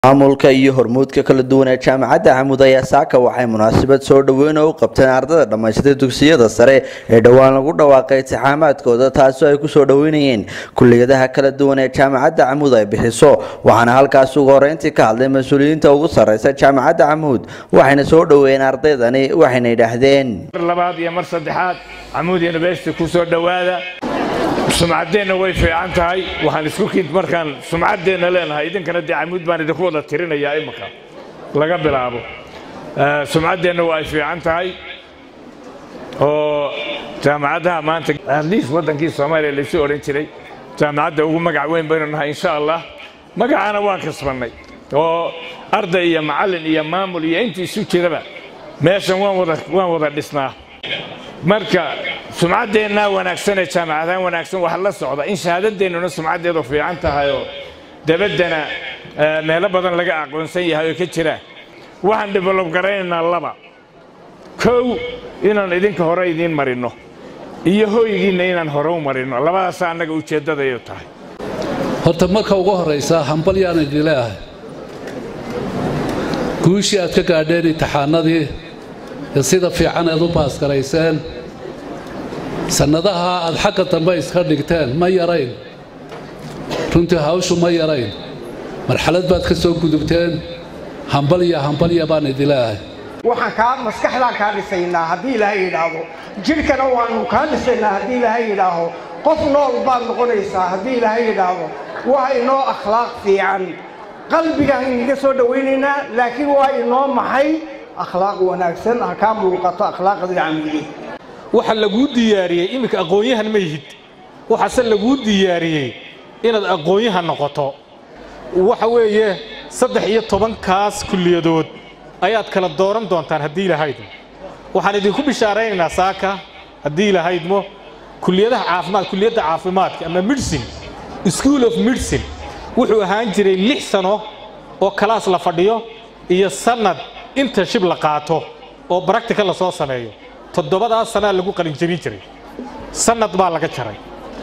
maamulka iyo hormuudka kala duwan ee jaamacadda camud ayaa saaka waxay munaasabad soo dhoweyn oo u qabteen ardada dhammaystay dugsiyada sare ee dhowaan lagu dhawaaqay intixaamaadkooda taasoo ay kusoo dhoweynayeen kuliyadaha kala duwan ee jaamacadda camuud ay bixiso waxaana halkaas ugu horeyntii ka hadlay mas-uuliyiinta ugu sarreysa jaamacadda camuud waxayna soo dhoweeyeen ardaydani waxayna yidhaahdeen mar labaad iyo mar saddexaad camuud university ku soo dhowaada sumcaddeenna way fiican tahay waxaan isku kiint markaan sumcaddeenna leenahay idinkana dee camuud baan idinku wada tirinayaa imika laga bilaabo sumcaddeenna waa ay fiican tahay oo jaamacadaha maanta atleast waddankii soomaaliya laysu odhan jiray jaamacadda ugu magac weyn baynu nahay insha allah magacana waan kasbannay oo arday iyo macallin iyo maamul iyo intii isu jiraba meeshan waan wada waan wada dhisnaa marka sumcaddeenna wanaagsan ee jaamacadahan wanaagsan waxa la socda in shahaadadeennuna sumcaddeedu fiican tahay oo dabaddana meelo badan laga aqoonsan yahay oo ka jira waxaan develob garaynaynaa laba kow inaan idinka hore idiin marinno iyo hoygiinna inaan hore u marinno labadaasa annaga ujeeddadayu tahay horta marka ugu horraysa hambal yaan idin leeahay guushii aad ka gaadheen imtixaanadii ee sida fiican eed u baasgarayseen sannadaha aad xagga dambe iska dhigteen ma yarayn runtii hawshu ma yarayn marxalad baad ka soo gudubteen hambalya hambalya baan idin leeahay waxaan kaa maskaxdaan kaa dhisaynaa haddii ilaahay yidhaahdo jidhkana waannu kaa dhisaynaa haddii ilaahay yidhaaho qof nool baad noqonaysaa haddii ilaahay yidhaahdo waa inoo akhlaaq fiican qalbigaan inaga soo dhowaynaynaa laakiin waa inoo maxay akhlaaq wanaagsan ha kaa muuqato akhlaaqdii camuudi waxa laguu diyaariyey iminka aqoon-yahan ma yihid waxaase laguu diyaariyey inaad aqoon-yahan noqoto waxa weeye saddex iyo tobankaas kulliyadood ayaad kala dooran doontaan haddii ilahaydmo waxaan idinku bishaaraynaynaa saaka haddii ilahaydmo kuliyadaha caafimaad kuliyadda caafimaadka ama medicine school of medicine wuxuu ahaan jiray lix sano oo kalaas la fadhiyo iyo sannad internship la qaato oo baractica la soo sameeyo toddobadaas sanaa lagu qalinjabin jiray sannad baa laga jaray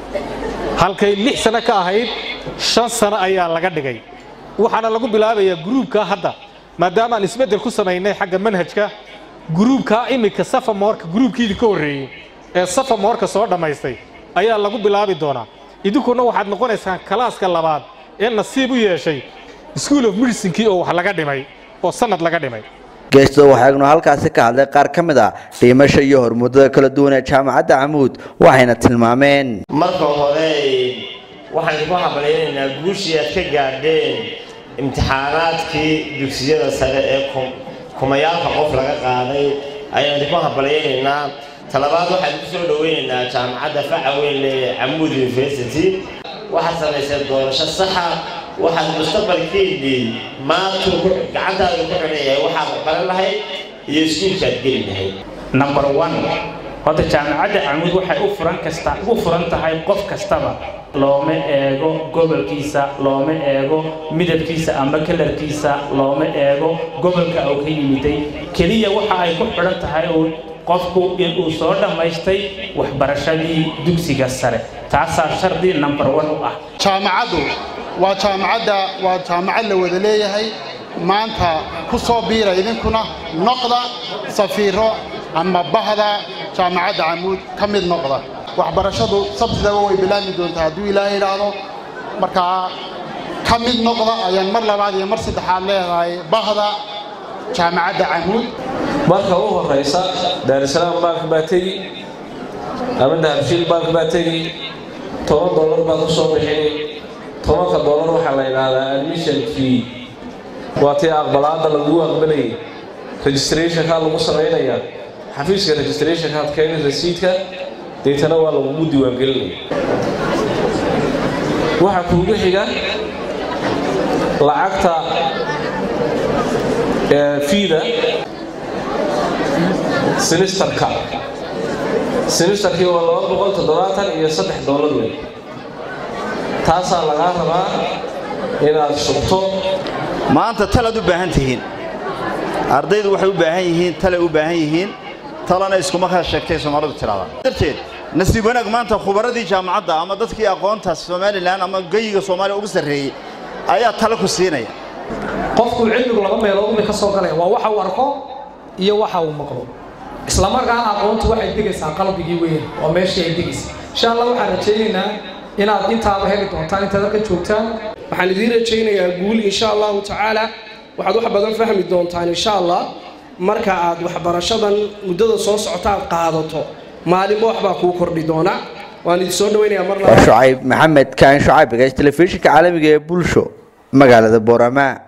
halkay lix sano ka ahayd shan sano ayaa laga dhigay waxaana lagu bilaabayaa gruubkaa hadda maadaama aan isbeddel ku samaynay xagga manhajka gruubkaa iminka safamoorka gruubkiidii ka horreeyey ee safamoorka soo dhammaystay ayaa lagu bilaabi doonaa idinkuna waxaad noqonaysaan kalaaska labaad ee nasiib u yeeshay school of medicinkii oo wax laga dhimay oo sannad laga dhimay geestada waxaagnu halkaasi ka hadlay qaar ka mid a dhiimasha iyo hormuudada kala duwan ee jaamacadda camuud waxayna tilmaameen marka hore waxaan idinku hambalyaynaynaa guushii aad ka gaadheen imtixaanaadkii dugsiyada sare ee kumayaalka qof laga qaaday ayaan idinku hambalyaynaynaa talabaad waxaan idinku soo dhoweynaynaa jaamacadda faca weyn ee camuud university waxaad samayseen doorasho saxa waxaad mustaqbalkeedii maanta gacantaada ku xidhayahay waxaad baran lahayd iyo iskuulkaad geli lahayd number one horta jaamacadda camuud waxay u furan kasta ugu furan tahay qof kastaba looma eego gobolkiisa looma eego midabkiisa ama kalarkiisa looma eego gobolka uu ka yimiday keliya waxa ay ku xidhan tahay uun qofku inuu soo dhammaystay waxbarashadii dugsiga sare taasaa shardi number one u ah jaamacaddu waa jaamacadda waa jaamacad la wada leeyahay maanta ku soo biira idinkuna noqda safiiro ama bahda jaamacadda camuud ka mid noqda waxbarashadu sabtidaba way bilaabmi doontaa hadduu ilaahay idhaahdo markaa ka mid noqda ayaan mar labaad iyo mar saddexaad leedahay bahda jaamacadda camuud marka u horaysa daarisalaam baank baa tegi ama dahabshiil baank baa tegi toban dollar baad ku soo bixini tobanka dollar waxaa la yidhaahdaa admission fee waa tii aqbalaadda lagu aqbalayay registrationkaa lagu samaynayaa xafiiska registrationkaad keeni rasiidka deetana waa lagugu diiwaangelinaya waxaa kuugu xiga lacagta fiida sinisterka sinisterkii waa laba boqol toddobaatan iyo saddex dollar wey taasaa lagaa rabaa inaad shubto maanta talaad u baahan tihiin ardaydu waxay u baahan yihiin talay u baahan yihiin talana iskuma kala sheegtay soomaalidu tiraahdaa darteed nasiib wanaag maanta khubaradii jaamacadda ama dadkii aqoonta somalilan ama geyiga soomaaliya ugu sarreeyey ayaa talo ku siinaya qofku cilmigu laba meelood bay ka soo galaya waa waxa uu arko iyo waxa uu maqlo isla markaana aqoontu waxay degaysaa qalbigii weyn oo meeshii ay degaysa insha allah waxaan rajaynaynaa inaad intaaba heli doontaan intaad halkan joogtaan waxaan idiin rajaynayaa guul insha allahu tacaala waxaad wax badan fahmi doontaan insha allah marka aad waxbarashadan muddada soo socota aad qaadato maalinba waxbaa kuu kordhi doona waan idin soo dhawaynayaa mar waa shucayb maxamed kaan shucayb gays telefishinka caalamiga ee bulsho magaalada boorama